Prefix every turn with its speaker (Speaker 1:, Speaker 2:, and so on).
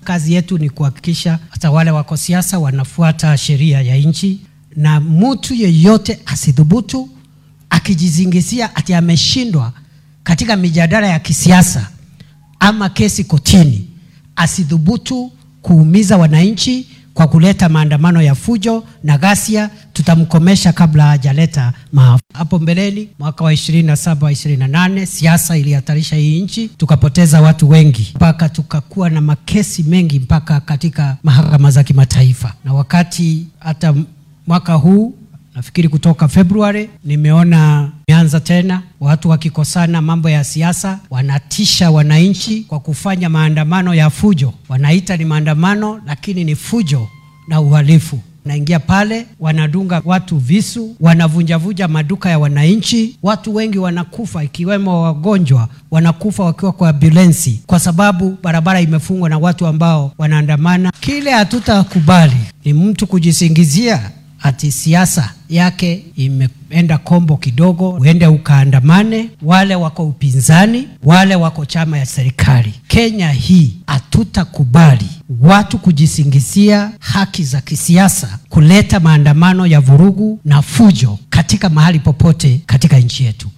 Speaker 1: kazi yetu ni kuhakikisha hata wale wako siasa wanafuata sheria ya nchi, na mtu yeyote asidhubutu akijizingizia ati ameshindwa katika mijadala ya kisiasa ama kesi kotini, asidhubutu kuumiza wananchi kwa kuleta maandamano ya fujo na ghasia. Tutamkomesha kabla hajaleta maafa. Hapo mbeleni, mwaka wa 27 28, siasa ilihatarisha hii nchi, tukapoteza watu wengi mpaka tukakuwa na makesi mengi mpaka katika mahakama za kimataifa, na wakati hata mwaka huu nafikiri kutoka Februari nimeona imeanza tena watu wakikosana mambo ya siasa, wanatisha wananchi kwa kufanya maandamano ya fujo. Wanaita ni maandamano, lakini ni fujo na uhalifu. Naingia pale, wanadunga watu visu, wanavunjavunja maduka ya wananchi. Watu wengi wanakufa, ikiwemo wagonjwa wanakufa wakiwa kwa ambulensi, kwa sababu barabara imefungwa na watu ambao wanaandamana. Kile hatutakubali ni mtu kujisingizia ati siasa yake imeenda kombo kidogo, uende ukaandamane. Wale wako upinzani, wale wako chama ya serikali. Kenya hii hatutakubali watu kujisingizia haki za kisiasa, kuleta maandamano ya vurugu na fujo katika mahali popote katika nchi yetu.